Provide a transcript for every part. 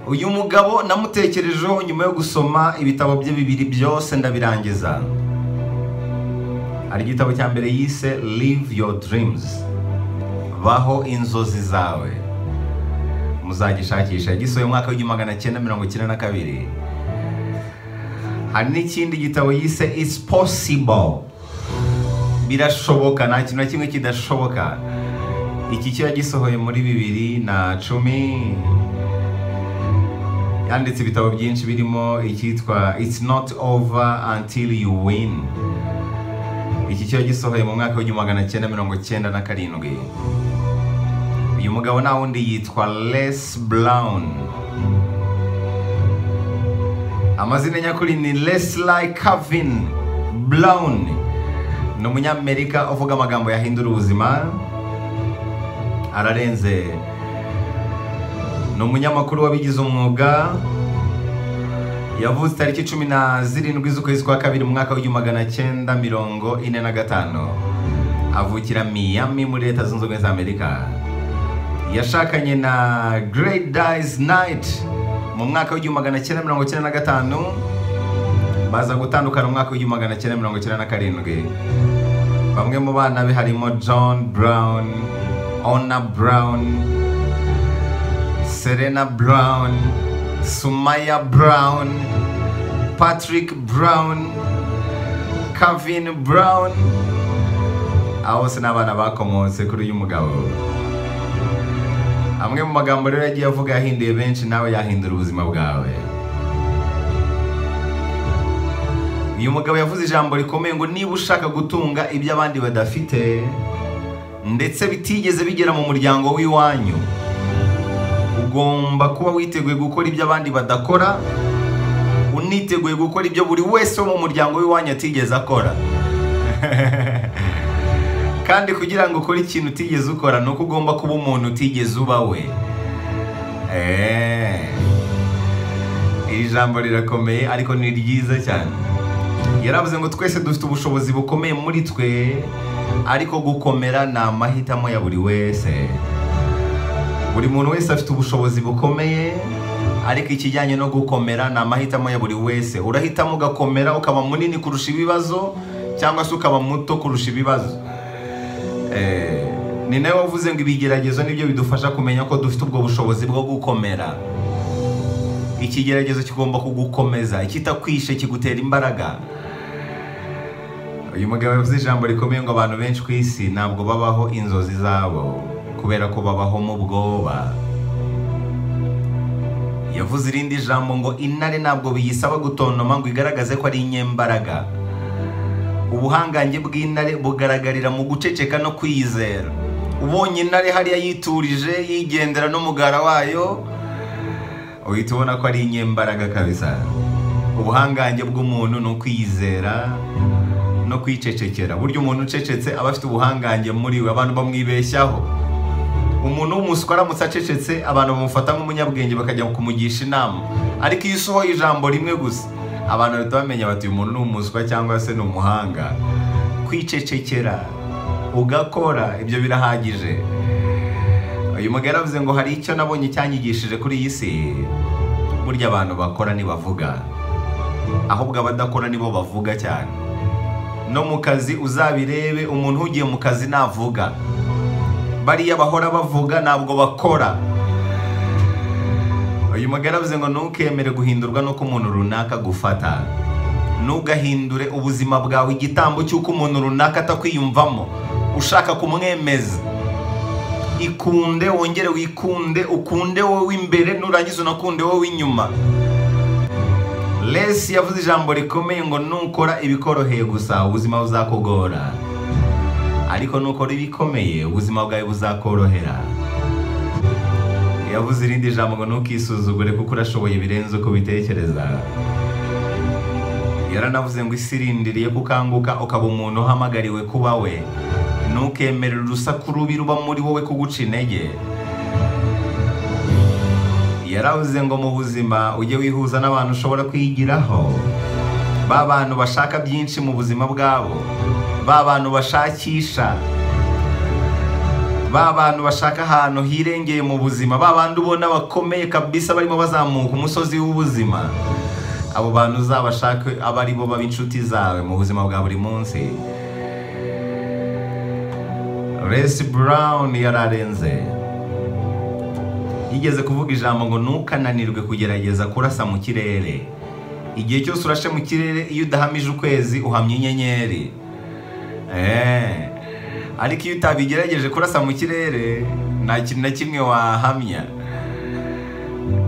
uyu mugabo namutekerejeho nyuma yo gusoma ibitabo bye bibiri byose ndabirangiza hari igitabo cya mbere yise live your dreams baho inzozi zawe muzagishakisha gisohoye mu mwaka w'igihumbi magana cyenda mirongo icyenda na kabiri hari n'ikindi gitabo yise it's possible birashoboka nta kintu na kimwe kidashoboka iki kiba gisohoye muri bibiri na cumi yanditse ibitabo byinshi birimo icyitwa it's not over until you win iki kiba gisohoye mu mwaka w'igihumbi magana cyenda mirongo cyenda na karindwi uyu mugabo nta wundi yitwa Les Brown amazina nyakuri ni Leslie Calvin Brown ni umunyamerika uvuga amagambo yahindura ubuzima ararenze ni umunyamakuru wabigize umwuga yavutse tariki cumi na zirindwi z'ukwezi kwa kabiri mu mwaka w'igihumbi magana cyenda mirongo ine na gatanu avukira Miami muri leta zunze ubumwe za amerika yashakanye na Great Dice Night mu mwaka w'igihumbi magana cyenda mirongo cyenda na gatanu baza gutandukana mu mwaka w'igihumbi magana cyenda mirongo cyenda na karindwi bamwe mu bana be harimo John Brown Ona Brown Serena Brown Sumaya Brown Patrick Brown Kevin Brown abo bose ni abana bakomotse kuri uyu mugabo amwe mu magambo rero yagiye avuga yahinduye benshi nawe yahindura ubuzima bwawe uyu mugabo yavuze ijambo rikomeye ngo niba ushaka gutunga ibyo abandi badafite ndetse bitigeze bigera mu muryango w'iwanyu ugomba kuba witeguye gukora ibyo abandi badakora uniteguye gukora ibyo buri wese wo mu muryango w'iwanyu atigeze akora kandi kugira ngo ukore ikintu utigeze ukora ni uko ugomba kuba umuntu utigeze uba we iri jambo rirakomeye ariko ni ryiza cyane yaravuze ngo twese dufite ubushobozi bukomeye muri twe ariko gukomera ni amahitamo ya buri wese buri muntu wese afite ubushobozi bukomeye ariko ikijyanye no gukomera ni amahitamo ya buri wese urahitamo ugakomera ukaba munini kurusha ibibazo cyangwa se ukaba muto kurusha ibibazo ni nawe wavuze ngo ibigeragezo nibyo bidufasha kumenya ko dufite ubwo bushobozi bwo gukomera ikigeragezo kigomba kugukomeza ikitakwishe kigutera imbaraga uyu mugabo yavuze ijambo rikomeye ngo abantu benshi ku isi ntabwo babaho inzozi zabo kubera ko babaho mu bwoba yavuze irindi jambo ngo intare ntabwo biyisaba gutontoma ngo igaragaze ko ari inyembaraga ubuhangange bw'intare bugaragarira mu guceceka no kwiyizera ubonye intare hariya yiturije yigendera n'umugara wayo uhita ubona ko ari inyembaraga kabisa ubuhangange bw'umuntu ni ukwiyizera no kwicecekera burya umuntu ucecetse aba afite ubuhangange muri we abantu bamwibeshyaho umuntu w'umuswa aramutse acecetse abantu bamufata nk'umunyabwenge bakajya kumugisha inama ariko iyo usohoye ijambo rimwe gusa abantu bahita bamenya bati uyu muntu ni umuswa cyangwa se ni umuhanga kwicecekera ugakora ibyo birahagije uyu mugabo yaravuze ngo hari icyo nabonye cyanyigishije kuri iyi si burya abantu bakora ntibavuga ahubwo abadakora nibo bavuga cyane no mu kazi uzabirebe umuntu ugiye mu kazi navuga bariya bahora bavuga ntabwo bakora uyu mugabo yaravuze ngo ntukemere guhindurwa n'uko umuntu runaka agufata ntugahindure ubuzima bwawe igitambo cy'uko umuntu runaka atakwiyumvamo ushaka kumwemeza ikunde wongere wikunde ukunde wowe w'imbere nurangiza unakunde wowe w'inyuma lesi yavuze ijambo rikomeye ngo nukora ibikoroheye gusa ubuzima buzakugora ariko nukora ibikomeye ubuzima bwawe buzakorohera yavuze irindi jambo ngo ntukisuzugure kuko urashoboye birenze uko ubitekereza yaranavuze ngo isi irindiriye kukanguka ukaba umuntu uhamagariwe kuba we ntukemere urusaku rubi ruba muri wowe kuguca intege yaravuze ngo mu buzima ujye wihuza n'abantu ushobora kwigiraho ba bantu bashaka byinshi mu buzima bwabo ba bantu bashakisha ba bantu bashaka ahantu hirengeye mu buzima ba bandi ubona bakomeye kabisa barimo bazamuka umusozi w'ubuzima abo bantu uzabashake aba ari bo baba inshuti zawe mu buzima bwa buri munsi resi burawuni yararenze yigeze kuvuga ijambo ngo ntukananirwe kugerageza kurasa mu kirere igihe cyose urashe mu kirere iyo udahamije ukwezi uhamya inyenyeri eee ariko iyo utabigerageje kurasa mu kirere nta kintu na kimwe wahamya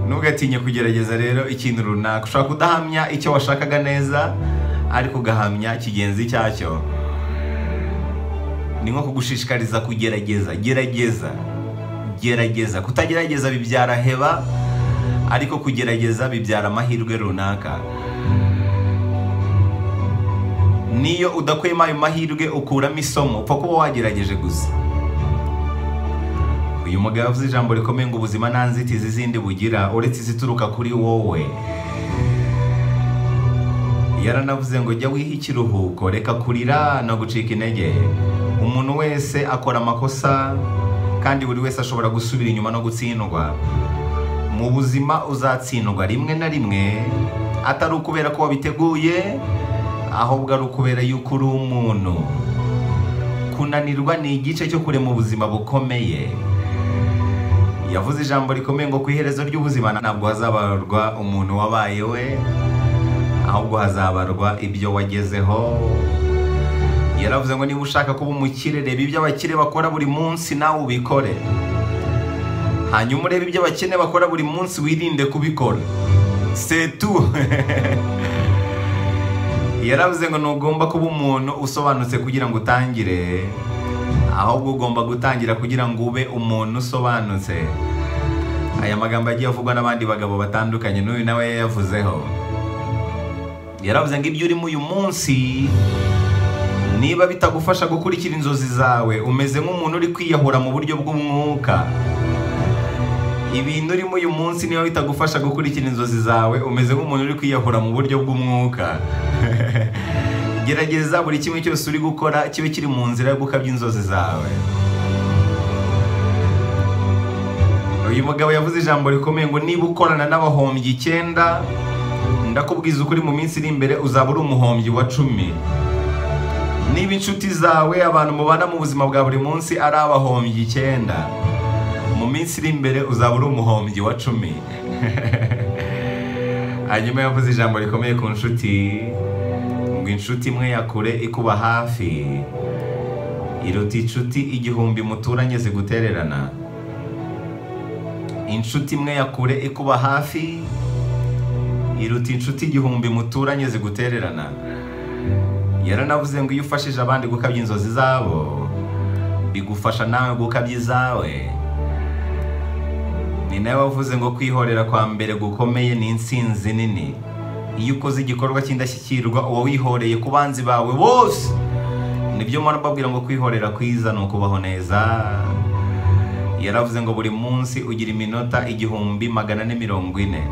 ntugatinye kugerageza rero ikintu runaka ushobora kudahamya icyo washakaga neza ariko ugahamya kigenzi cyacyo ni nko kugushishikariza kugerageza gerageza gerageza kutagerageza bibyara heba ariko kugerageza bibyara amahirwe runaka niyo udakuyemo ayo mahirwe ukuramo isomo upfa kuba wagerageje gusa uyu mugabo avuze ijambo rikomeye ngo ubuzima nta nzitizi zindi bugira uretse izituruka kuri wowe yaranavuze ngo jya wiha ikiruhuko reka kurira no gucika intege umuntu wese akora amakosa kandi buri wese ashobora gusubira inyuma no gutsindwa mu buzima uzatsindwa rimwe na rimwe atari ukubera ko wabiteguye ahubwo ari ukubera yuko uri umuntu kunanirwa ni igice cyo kurema ubuzima bukomeye yavuze ijambo rikomeye ngo ku iherezo ry'ubuzima ntabwo hazabarwa umuntu wabaye we ahubwo hazabarwa ibyo wagezeho yaravuze ngo niba ushaka kuba umukire reba ibyo abakire bakora buri munsi nawe ubikore hanyuma urebe ibyo abakene bakora buri munsi wirinde kubikora setu yaravuze ngo ntugomba kuba umuntu usobanutse kugira ngo utangire ahubwo ugomba gutangira kugira ngo ube umuntu usobanutse aya magambo yagiye avugwa n'abandi bagabo batandukanye n'uyu nawe yayavuzeho yaravuze ngo ibyo urimo uyu munsi niba bitagufasha gukurikira inzozi zawe umeze nk'umuntu uri kwiyahura mu buryo bw'umwuka ibintu urimo uyu munsi niba bitagufasha gukurikira inzozi zawe umeze nk'umuntu uri kwiyahura mu buryo bw'umwuka gerageza buri kimwe cyose uri gukora kibe kiri mu nzira yo gukabya inzozi zawe uyu mugabo yavuze ijambo rikomeye ngo niba ukorana n'abahombyi icyenda ndakubwiza ukuri mu minsi iri imbere uzaba uri umuhombyi wa cumi niba inshuti zawe abantu mubana mu buzima bwa buri munsi ari abahombyi icyenda mu minsi iri imbere uzaba uri umuhombyi wa cumi hanyuma yavuze ijambo rikomeye ku nshuti ngo inshuti imwe yakure ikuba hafi iruta inshuti igihumbi muturanye zigutererana inshuti imwe yakure ikuba hafi iruta inshuti igihumbi muturanye zigutererana yaranavuze ngo iyo ufashije abandi gukabya inzozi zabo bigufasha nawe gukabya izawe ni nawe wavuze ngo kwihorera kwa mbere gukomeye ni insinzi nini iyo ukoze igikorwa cy'indashyikirwa uba wihoreye ku banzi bawe bose nibyo mpamvu babwira ngo kwihorera kwiza ni ukubaho neza yaravuze ngo buri munsi ugira iminota igihumbi magana ane mirongo ine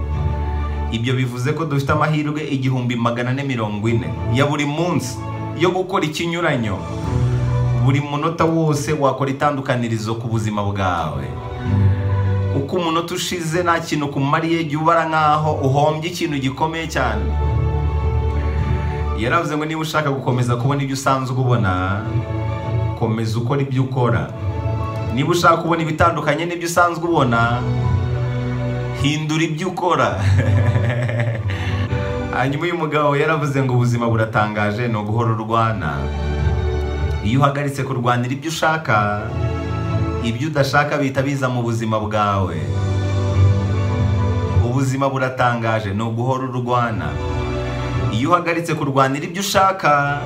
ibyo bivuze ko dufite amahirwe igihumbi magana ane mirongo ine ya buri munsi yo gukora ikinyuranyo buri munota wose wakora itandukanirizo ku buzima bwawe uko umunota ushize nta kintu kumariye jya ubara nkaho uhombye ikintu gikomeye cyane yaravuze ngo niba ushaka gukomeza kubona ibyo usanzwe ubona komeza ukora ibyo ukora niba ushaka kubona ibitandukanye n'ibyo usanzwe ubona hindura ibyo ukora hanyuma uyu mugabo yaravuze ngo ubuzima buratangaje ni uguhora urwana iyo uhagaritse kurwanira ibyo ushaka ibyo udashaka bihita biza mu buzima bwawe ubuzima buratangaje ni uguhora urwana iyo uhagaritse kurwanira ibyo ushaka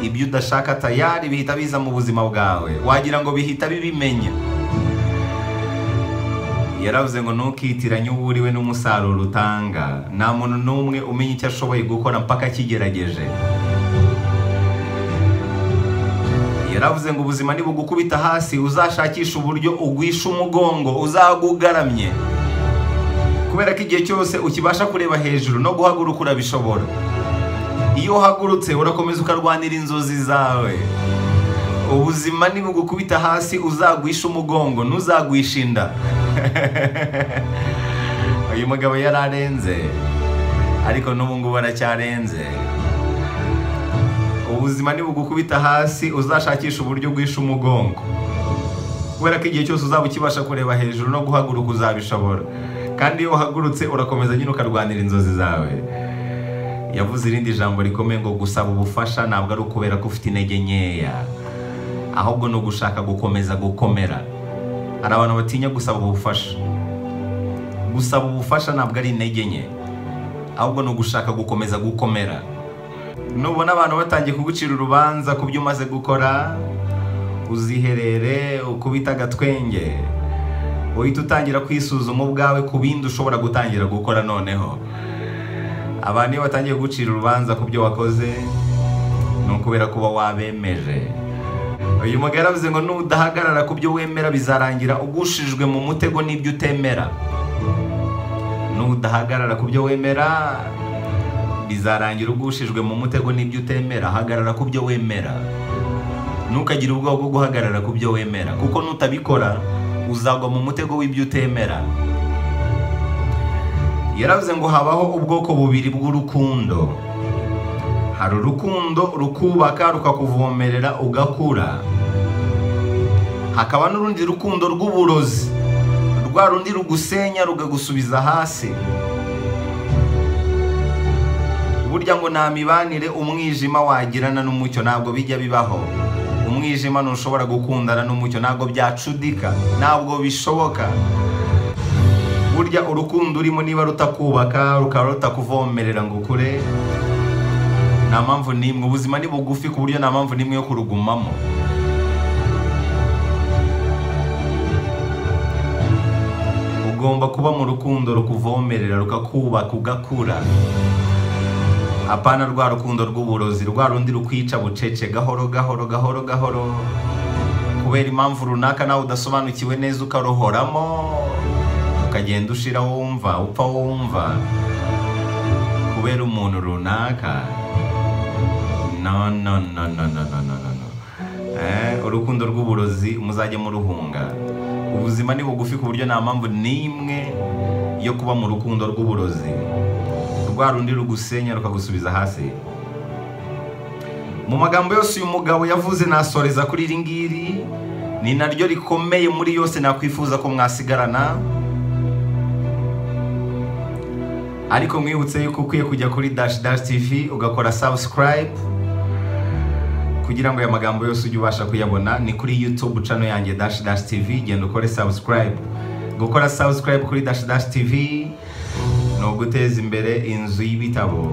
ibyo udashaka tayari bihita biza mu buzima bwawe wagira ngo bihita bibimenya yaravuze ngo ntukitiranye uwo uriwe n'umusaruro utanga nta muntu n'umwe umenya icyo ashoboye gukora mpaka akigerageje yaravuze ngo ubuzima nibugukubita hasi uzashakisha uburyo ugwisha umugongo ugaramye kubera ko igihe cyose ukibasha kureba hejuru no guhaguruka urabishobora iyo uhagurutse urakomeza ukarwanira inzozi zawe ubuzima nibugukubita hasi uzagwisha umugongo ntuzagwisha inda uyu mugabo yararenze ariko n'ubu ngubu aracyarenze ubuzima nibugukubita hasi uzashakisha uburyo bwisha umugongo kubera ko igihe cyose uzaba ukibasha kureba hejuru no guhaguruka uzabishobora kandi iyo uhagurutse urakomeza nyine ukarwanira inzozi zawe yavuze irindi jambo rikomeye ngo gusaba ubufasha ntabwo ari ukubera ko ufite intege nkeya ahubwo ni ugushaka gukomeza gukomera hari abantu batinya gusaba ubufasha gusaba ubufasha ntabwo ari intege nke ahubwo ni ugushaka gukomeza gukomera nubona abantu batangiye kugucira urubanza ku byo umaze gukora uziherere ukubita agatwenge uhita utangira kwisuzuma ubwawe ku bindi ushobora gutangira gukora noneho abantu iyo batangiye gucira urubanza ku byo wakoze ni ukubera kuba wabemeje uyu mugabo yaravuze ngo nudahagarara ku byo wemera bizarangira ugushijwe mu mutego n'ibyo utemera nudahagarara ku byo wemera bizarangira ugushijwe mu mutego n'ibyo utemera hagarara ku byo wemera ntukagire ubwoba bwo guhagarara ku byo wemera kuko nutabikora uzagwa mu mutego w'ibyo utemera yaravuze ngo habaho ubwoko bubiri bw'urukundo hari urukundo rukubaka rukakuvomerera ugakura hakaba n'urundi rukundo rw'uburozi rwa rundi rugusenya rukagusubiza hasi burya ngo nta mibanire umwijima wagirana n'umucyo ntabwo bijya bibaho umwijima ntushobora gukundana n'umucyo ntabwo byacudika ntabwo bishoboka burya urukundo urimo niba rutakubaka rukaba rutakuvomerera ngo ukure nta mpamvu n'imwe ubuzima ni bugufi ku buryo nta mpamvu n'imwe yo kurugumamo ugomba kuba mu rukundo rukuvomerera rukakubaka ugakura apana rwa rukundo rw'uburozi rwa rundi rukwica bucece gahoro gahoro gahoro gahoro kubera impamvu runaka nawe udasobanukiwe neza ukaruhoramo ukagenda ushira wumva upfa wumva kubera umuntu runaka no no no no no no no no no eh urukundo rw'uburozi muzajye muruhunga ubuzima ni bugufi ku buryo nta mpamvu n'imwe yo kuba mu rukundo rw'uburozi rwa rundi rugusenya rukagusubiza hasi mu magambo yose uyu mugabo yavuze nasoreza kuri iri ngiri ni naryo rikomeye muri yose nakwifuza ko mwasigarana ariko mwibutse yuko ukwiye kujya kuri dash dash tv ugakora subscribe kugira ngo aya magambo yose ujye ubasha kuyabona ni kuri youtube cano yanjye dash dash tv genda ukore subscribe gukora subscribe kuri dash dash tv ni uguteza imbere inzu y'ibitabo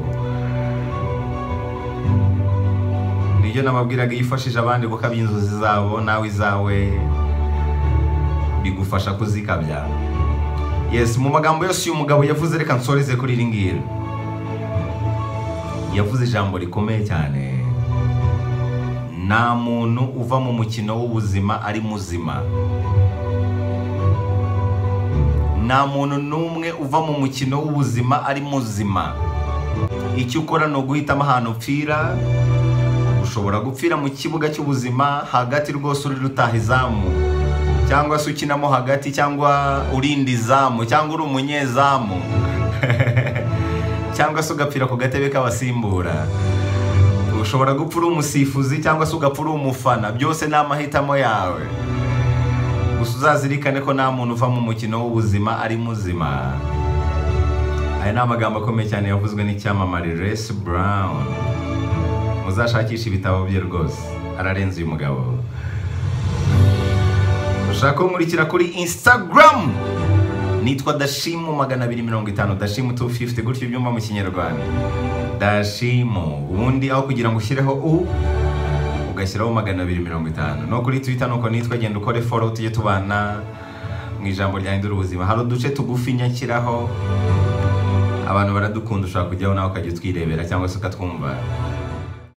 nibyo nababwiraga yifashije abandi gukabya inzozi zabo nawe izawe bigufasha kuzikabya yes mu magambo yose uyu mugabo yavuze reka nsoreze kuri iri ngiri yavuze ijambo rikomeye cyane nta muntu uva mu mukino w'ubuzima ari muzima nta muntu n'umwe uva mu mukino w'ubuzima ari muzima icyo ukora ni uguhitamo ahantu upfira ushobora gupfira mu kibuga cy'ubuzima hagati rwose uri rutaha izamu cyangwa se ukinamo hagati cyangwa urinda izamu cyangwa uri umunyezamu cyangwa se ugapfira ku gatebe k'abasimbura ushobora gupfa uri umusifuzi cyangwa se ugapfa uri umufana byose ni amahitamo yawe gusa uzazirikane ko nta muntu uva mu mukino w'ubuzima ari muzima aya ni amagambo akomeye cyane yavuzwe n'icyamamare resi burawuni muzashakisha ibitabo bye rwose ararenze uyu mugabo ushaka kunkurikira kuri instagram nitwa dashimu magana abiri mirongo itanu dashimu tu fifuti gutyo ibyumba mu kinyarwanda dashimu ubundi aho kugira ngo ushyireho u ugashyiraho magana abiri mirongo itanu no kuri twita nuko nitwa genda ukore foro tujye tubana mu ijambo ryahindura ubuzima hari uduce tugufi nyakiraho abantu baradukunda ushobora kujyaho nawe ukajya utwirebera cyangwa se ukatwumva